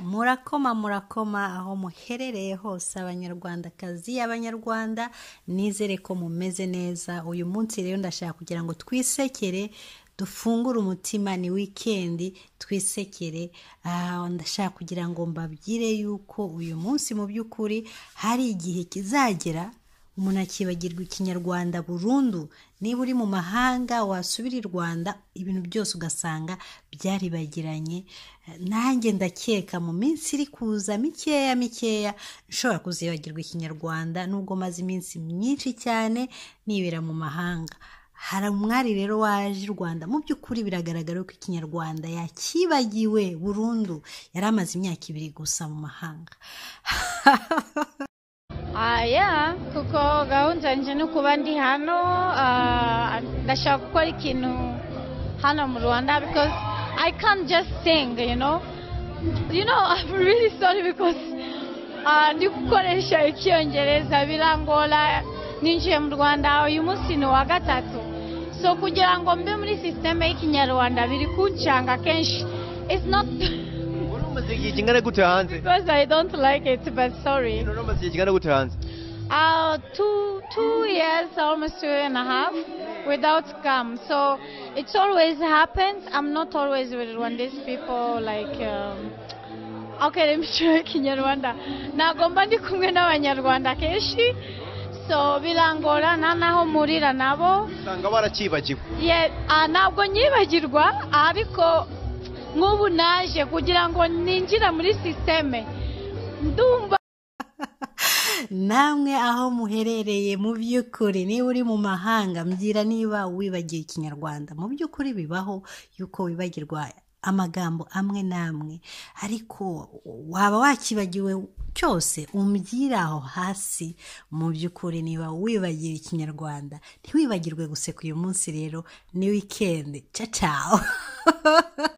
murakoma murakoma aho muherereye hose abanyarwandakazi abanyarwanda nizere ko mumeze neza uyu munsi rero ndashaka kugira ngo twisekere dufungure umutima ni wikendi twisekere ndashaka kugira ngo mbabwire yuko uyu munsi mu by'ukuri hari igihe kizagera umuntu akibagirwa ikinyarwanda burundu niba uri mu mahanga wasubira i rwanda ibintu byose ugasanga byaribagiranye nanjye ndakeka mu minsi iri kuza mikeya mikeya nshobora kuzibagirwa ikinyarwanda nubwo maze iminsi myinshi cyane nibera mu mahanga hari umwari rero waje i rwanda mu by'ukuri biragaragara ko ikinyarwanda yakibagiwe burundu yari amaze imyaka ibiri gusa mu mahanga aya kuko gahunda nje no kuba ndi hano ah, ndashaka gukora ikintu hano mu rwanda because i can't just sing you know you know i'm really sorry because ah, ndi gukoresha icyongereza birangora ninjiye mu rwanda uyu munsi ni uwa gatatu so kugira ngo mbe muri sisiteme y'ikinyarwanda biri kuncanga kenshi it's not uri umaze igihe kingana gute hanze because i don't like it but sorry uri umaze igihe kingana gute hanze Uh, two two years, almost two and a half, without come. So it always happens. I'm not always with Rwandese people. Like, um, okay, let me try Kinyarwanda. Nagomba ndi kumwe n'abanyarwanda kenshi. So birangora na naho murira nabo. usanga barakibagiwe Ye- ah, ntabwo nyibagirwa ariko nk'ubu naje kugira ngo ninjire muri sisiteme ndumva namwe aho muherereye mu by'ukuri niba uri mu mahanga mbwira niba wibagiwe ikinyarwanda mu by'ukuri bibaho yuko wibagirwa amagambo amwe n'amwe ariko waba wakibagiwe cyose umbwira aho hasi mu by'ukuri niba wibagiwe ikinyarwanda ntiwibagirwe guseka uyu munsi rero ni wikendi cacawa